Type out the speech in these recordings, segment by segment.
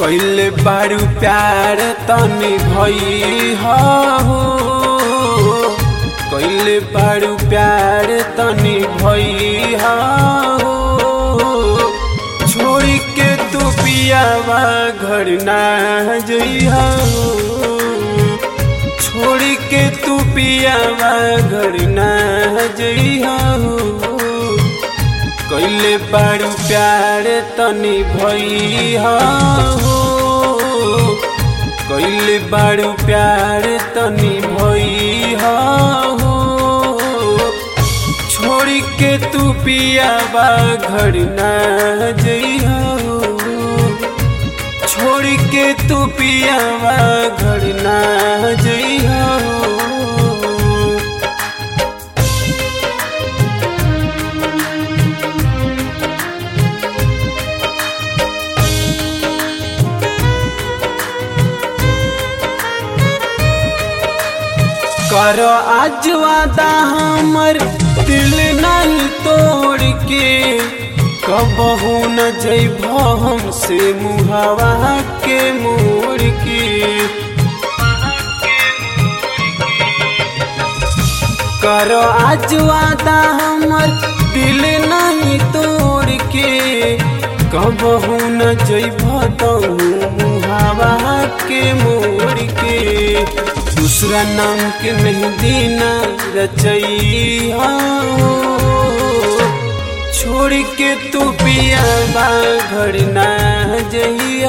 कैले बारू प्यार तनी भई हो कैले बारू प्यार तनी भई हो छोड़ के तू पियावा घर ना जइहा छोड़ के तू पियावा घर ना जइहा कैले बारू प्यार तनी भई हो कैले बारू प्यार तनी भई हो छोड़ के तू पियावा घर ना जइहा छोड़ के तू पियावा घर ना जइहा कर आज वादा हमर दिल नहीं तोड़ के कबहू न जइब हमसे मुहावा के मोड़ के कर आज वादा हमर दिल नहीं तोड़ के कबहू न जइब मुहावा के मोड़ के दूसरा नाम के मेहंदी न रचैया छोड़ के तू पियावा घर ना जइया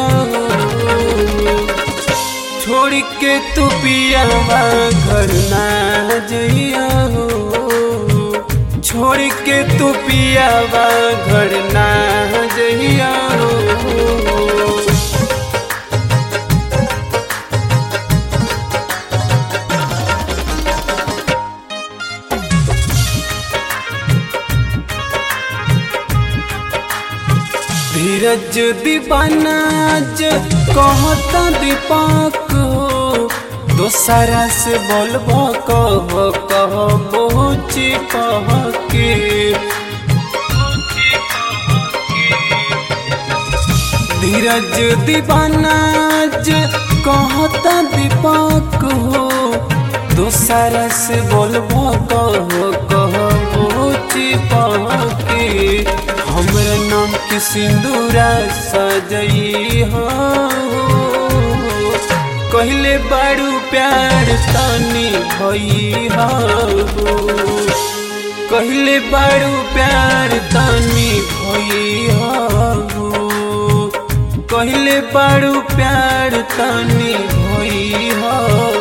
छोड़ के तू पियावा घर ना जइया छोड़ के तू पियावा घर ना जइया धीरज दीवानाज कहता दीपक हो दोसरा से बोलब कह कह पहुँची कह के धीरज दीवानाज कहता दीपक हो दोसरा से बोलब कह कह पहुँची कह के हमर नाम के सिंदूरा सजई हो कहले बारू प्यार तनी भई हो कहले बारू प्यार तनी भई हो कहले बारू प्यार तनी भई हो